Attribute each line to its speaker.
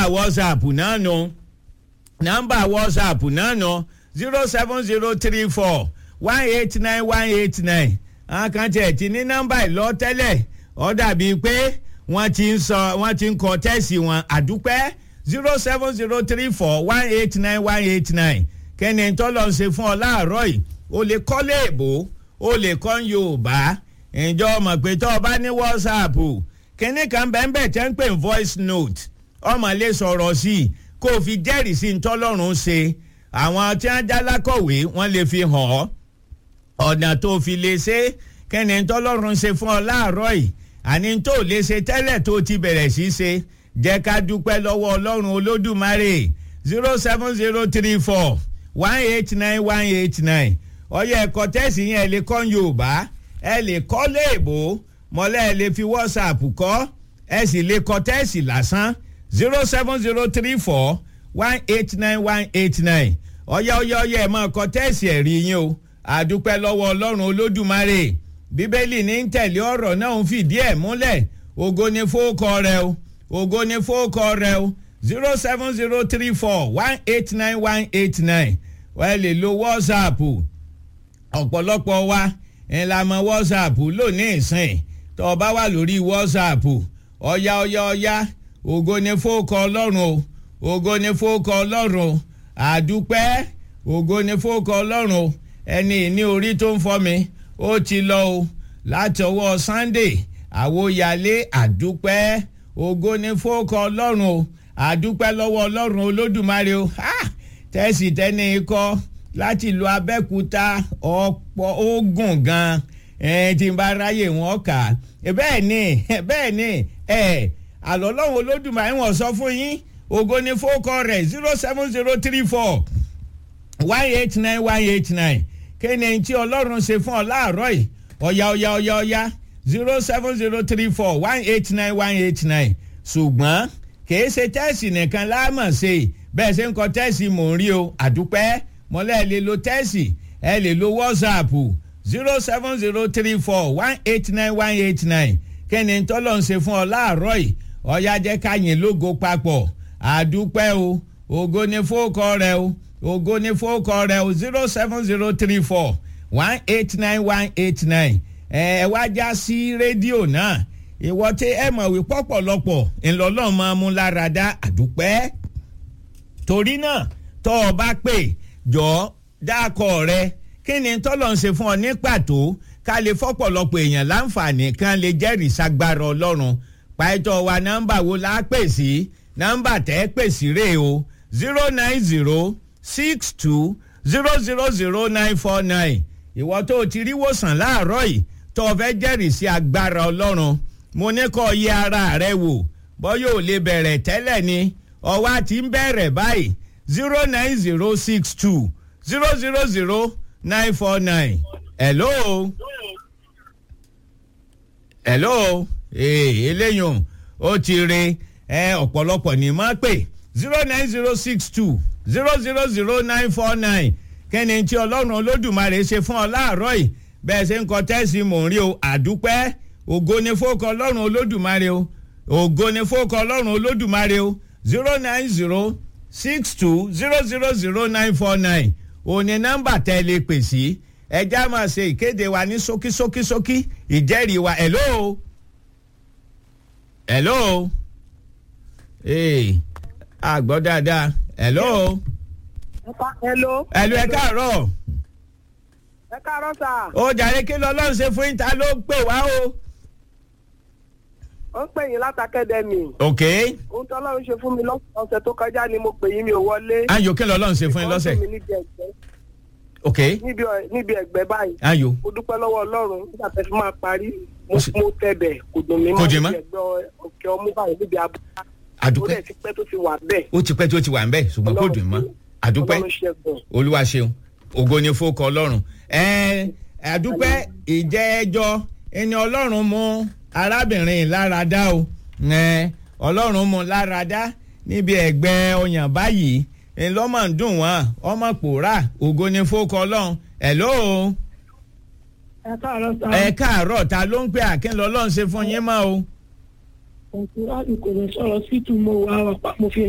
Speaker 1: whatsapp náà nù nọ́mbà whatsapp náà nù zero seven zero three four one eight nine one eight nine àwọn kan tiẹ̀ ti ní nọ́mbà ìlọ tẹ́lẹ̀ ó dàbí pé wọ́n ti ń sọ wọ́n ti ń kọ tẹ́sì wọn àdúpẹ́ zero seven zero three four one eight nine one eight nine kẹ́ni tọ́lọ́ ń ṣe fún ọ láàárọ̀ yìí o lè kọ́ léèbó o lè kọ́ yorùbá ǹjọ́ ọmọ pé tọ́ ọ bá ní whatsapp kínní kan bẹ́ẹ̀ tẹ́ ń pè ní voice note ọmọ lè sọ̀rọ̀ sí i kó o fi jẹ́rìí sí ntọ́lọ́run ṣe àwọn tí wọ́n já lákọ̀wé wọ́n lè fi hàn ọ́ ọ̀nà tó fi lè ṣe kẹ́ni ntọ́lọ́run ṣe fún ọ láàárọ̀ yìí àní tó lè ṣe tẹ́lẹ̀ tó ti bẹ̀rẹ̀ sí ṣe jẹ́ ká dúpẹ́ lọ́wọ́ ọlọ́run olódùmarè zero seven zero three four one eight nine one eight nine ọyọ ẹ̀kọ́ tẹ́sí yẹn ẹ lè kọ́ yorùbá ẹ lè kọ́ léèbó mọ́lẹ́ ẹ lè fi whatsapp kọ́ ẹ sì lè kọ́ tẹ́sí lásán zero seven zero three four one eight nine one eight nine ọyọ ọyọ ọyọ ẹ máa kọ́ tẹ́sí ẹ̀rí yín o àdúpẹ́ lọ́wọ́ ọlọ́run olódùmarè bíbélì ní ń tẹ̀lé ọ̀rọ̀ náà ń fìdí ẹ̀ múlẹ̀ ògo ni fóókọ rẹ o ògo ni fóókọ rẹ o zero seven zero three four one eight nine one eight nine wọ́n lè lo whatsapp ọ̀pọ̀lọpọ̀ wa ẹ̀ la mọ whatsapp lónìí ìsìn tó o bá wà lórí whatsapp ọ̀ya ọ̀ya ọ̀ya ògo ni fóókọ ọlọ́run o ògo ni fóókọ ọlọ́run o àdúpẹ́ ògo ni fóókọ ọlọ́run o ẹni ìní orí tó ń fọ́ mi ó ti lọ o láti ọwọ́ sunday àwòyálé àdúpẹ́ ògo ni fóókọ ọlọ́run o àdúpẹ́ lọ́wọ́ ọlọ́run olódùmarè o tẹ́sí tẹ́ni ikọ́ láti ìlú abẹ́kúta ọ̀pọ̀ ogun gan tí n bá ráyè wọn kà bẹ́ẹ̀ ni bẹ́ẹ̀ ni àlọ́ ọlọ́run olódùmarè wọ́n sọ fún yín ògo ni fóókọ rẹ̀ zero seven zero three four one eight nine one eight nine kéne tí ọlọ́run ṣe fún ọ láàárọ̀ yìí ọ̀yà ọ̀yà ọ̀yà ọ̀yà zero seven zero three four one eight nine one eight nine ṣùgbọ́n kìí ṣe tẹ́ẹ̀sì nìkan láàmọ̀ ṣe bẹ́ẹ̀ ṣe ń kọ tẹ́ẹ̀sì mò ń rí o àdúpẹ́ mọ́lẹ́ ẹ lè lo tẹ́ẹ̀sì ẹ lè lo whatsapp zero seven zero three four one eight nine one eight nine kéne tọ́lọ́ ń ṣe fún ọ láàárọ̀ yìí ọ̀yà jẹ́ ká yìn lógo papọ̀ àdúpẹ́ o ògo ni fóòkọ rẹ o ògo ní fóòkọ rẹ o zero seven zero three four one eight nine one eight nine ẹ wá já sí rédíò náà ìwọ tí ẹ mọ̀ wí pọ̀pọ̀lọpọ̀ ńlọ́lọ́ máa mú lára dá àdúpẹ́ torí náà tọ́ ọ bá pè jọ dákọ̀ rẹ kí ni tọ́lọ̀ ń ṣe fún ọ ní pàtó ká lè fọ́pọ̀lọpọ̀ èèyàn láǹfààní kan lè jẹ́rìí sagbára ọlọ́run pàtó wa nọ́mbà wo la pè sí nọ́mbà tẹ́ pè sí rèé o zero nine zero six two zero zero zero nine four nine ìwọ tó o ti rí wòsàn láàárọ̀ yìí tó o fẹ́ jẹ́rìí sí agbára ọlọ́run mo ní kó o yẹ ara rẹ wò bọ́ yóò lè bẹ̀rẹ̀ tẹ́lẹ̀ ni ọwọ́ àti ń bẹ̀rẹ̀ báyìí zero nine zero six two zero zero zero nine four nine hello hello ee eléyìí ó ti re ẹ ọ̀pọ̀lọpọ̀ ní máa pè zero nine zero six two zero zero zero nine four nine kẹ́ni tí ọlọ́run olódùmarè ṣe fún ọ láàárọ̀ yìí bẹ́ẹ̀ ṣe ń kọ tẹ́sí mò ń rí o àdúpẹ́ ògo ni fókọ ọlọ́run olódùmarè o ògo ni fókọ ọlọ́run olódùmarè o zero nine zero six two zero zero zero nine four nine òní nọ́mbà tẹ́ ẹ lè pè sí ẹjẹ́ á máa ṣe ìkéde wa ní ṣókíṣókíṣókí ìjẹ́rìí wa hello hello ee àgbọ̀ dáadáa hello.
Speaker 2: hello.
Speaker 1: hello ẹ káàárọ̀.
Speaker 2: ẹ káàárọ̀ sà.
Speaker 1: ó jàre kí lọ́lọ́run ṣe fún ìta ló ń pè wá o.
Speaker 2: ó ń pè yín látàkẹ́dẹ́mì.
Speaker 1: ok.
Speaker 2: ohun tí ọlọ́run ṣe fún mi lọ́sẹ̀ tó kọjá ni mo pè yín mi ò wọlé.
Speaker 1: ayò kí lọ́lọ́run ṣe fún yín lọ́sẹ̀.
Speaker 2: Wọ́n fún mi níbi ẹ̀gbẹ́
Speaker 1: ok.
Speaker 2: níbi ọ̀- níbi ẹ̀gbẹ́ báyìí.
Speaker 1: ayò
Speaker 2: mo dúpẹ́ lọ́wọ́ ọlọ́run nígbà tẹ́ fi máa parí mo mo tẹ̀bẹ̀ kò dùn mí
Speaker 1: Kò dùn mọ́?
Speaker 2: níbi ẹ̀gbẹ́ ọ̀kẹ́ ọmú báyìí níbi abúlé. ó
Speaker 1: àdúpẹ́
Speaker 2: dẹ̀ ti pẹ́ tó ti wà bẹ́ẹ̀.
Speaker 1: ó ti pẹ́ tí ó ti wà ń bẹ̀ ṣùgbọ́n kò dùn mọ́ àdúpẹ́
Speaker 2: ọlọ́run ṣẹ́gun.
Speaker 1: olúwa ṣeun ògo ni fókọ ọlọ́run ẹ àdúpẹ́ ìjẹ́ ẹjọ́ ẹni ọlọ́run mú arábìnrin lára dá o ẹ ọlọ́run mú lára dá níbi ẹ̀gbẹ́ ọyàn báyìí ńlọ́mọ ń dùn wọ́n ọmọ pòórá ògo ni fókọ ọlọ́run hello
Speaker 3: ẹ káàárọ̀ sá.
Speaker 1: ẹ káàárọ̀ ta ló ń pè àkínlọ́ ọlọ́run ṣe fún yín mọ́ o
Speaker 3: òkú láti kò lè sọ̀rọ̀ sí tù mo wá wa pa mo fi